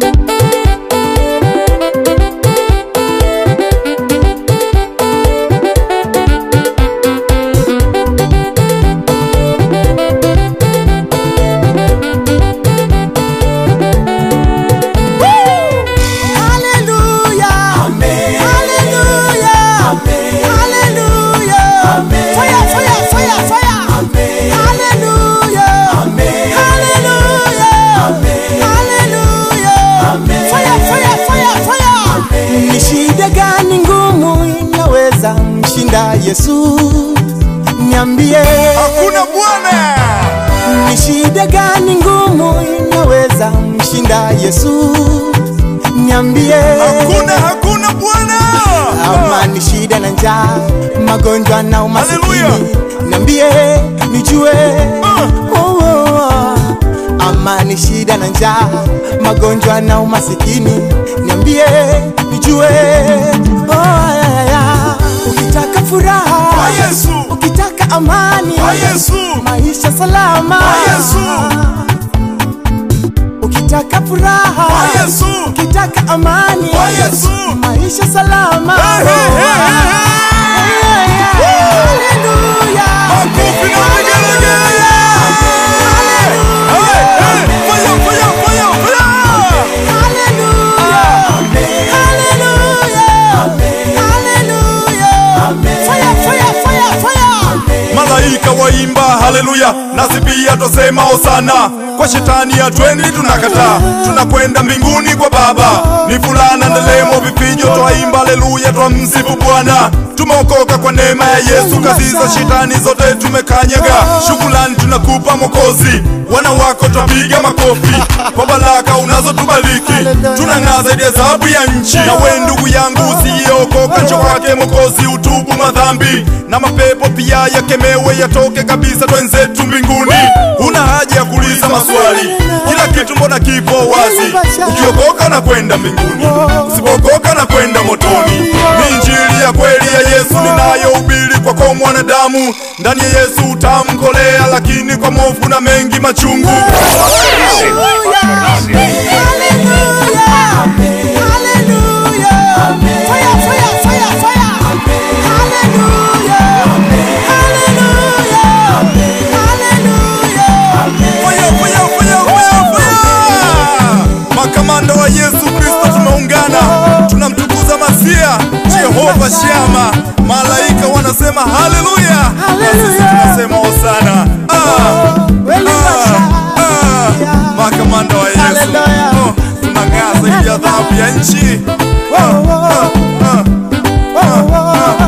Haleluya. Amen. Haleluya. Amen. Haleluya. Amen. Fire, fire, fire, fire. Amen. Haleluya. Amen. Haleluya. Amen. Haleluya. Amen. Fire, fire, fire, fire. Ni shida gani ngumu inaweza mshinda Yesu? Niambie. Hakuna Bwana. Ni shida gani ngumu inaweza mshinda Yesu? Niambie. Hakuna, hakuna Bwana. Ama ni shida na njaa, magonjwa na umasikini. Haleluya. Niambie nijue. Ah. Oh, oh, oh. Ama ni shida na njaa, magonjwa na umasikini. Niambie nijue. Oh, ya, ya, ya. Ukitaka furaha Kwa Yesu. ukitaka amani Kwa Yesu. maisha salama Kwa Yesu. ukitaka furaha Kwa Yesu. ukitaka amani Kwa Yesu. maisha salama Hey, hey, hey, hey, hey. Haleluya. Makofi na vigelegele. Hey, hey. Fire, fire, fire, fire. Haleluya. Haleluya. Haleluya. Fire, fire, fire, fire. Malaika waimba haleluya, nasi pia twasema hosana. Kwa shetani hatwendi, tunakataa, tunakwenda mbinguni kwa Baba. Ni fulana ndelemo, vifijo, twaimba haleluya, twamsifu Bwana. Tumeokoka kwa neema ya Yesu, kazi za shetani zote tumekanyaga. Shukrani tunakupa Mwokozi, wana wako twapiga makofi kwa baraka unazotubariki. Tunang'aa zaidi ya dhahabu ya nchi. Na we ndugu yangu usiyeokoka, njoo kwake Mwokozi, utubu madhambi na mapepo pia yakemewe, yatoke kabisa, twenzetu mbinguni. Huna haja ya kuuliza maswali, kila kitu mbona kipo wazi. Ukiokoka na kwenda mbinguni, usipookoka na kwenda motoni. Ni injili ya kweli ya Yesu ninayohubiri kwako mwanadamu. Ndani ya Yesu utamkolea, lakini kwa movu na mengi machungu. Fire, fire, fire, fire, fire! Makamanda wa Yesu Kristo tumeungana, tunamtukuza Masia Jehova Shama. Malaika wanasema haleluya, na sisi tunasema hosana. Ah, ah, ah. Makamanda wa Yesu Haleluya. Oh, tunang'aa zaidi ya dhahabu ya nchi. Ah, ah, ah, ah, ah.